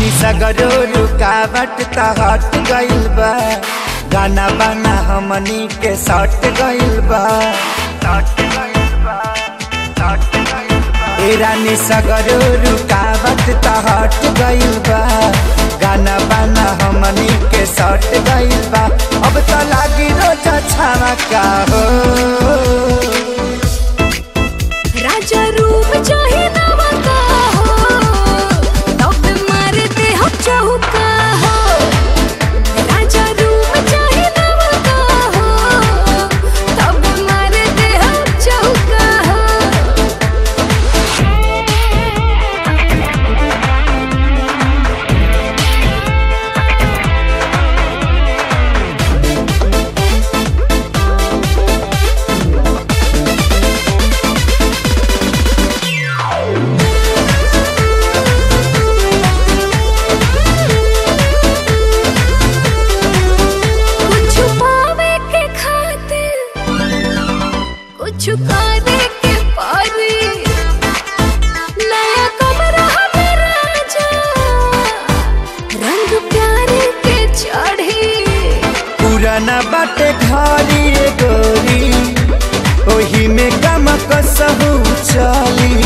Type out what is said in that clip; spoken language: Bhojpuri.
रानी सगरो रुकावट त हट गइल बा गाना बाना हमनी के सट गइल बा ए रानी सगरो रुकावट त हट गइल बा गाना बाना हमनी के सट गइल बा अब त लागी रोजा छावा का हो राजा रूप चाहे नवा का हो तब मारते हो चौका हो राजा रूप चाहे नवा का हो तब मारते हो चौका हो कुछ पावे के खातिर कुछ करे के पारी नया कमरा में राजा रंग प्यारे के चढ़ी पुराना बाटे घरी ए गोरी ओही में गम कसहु चली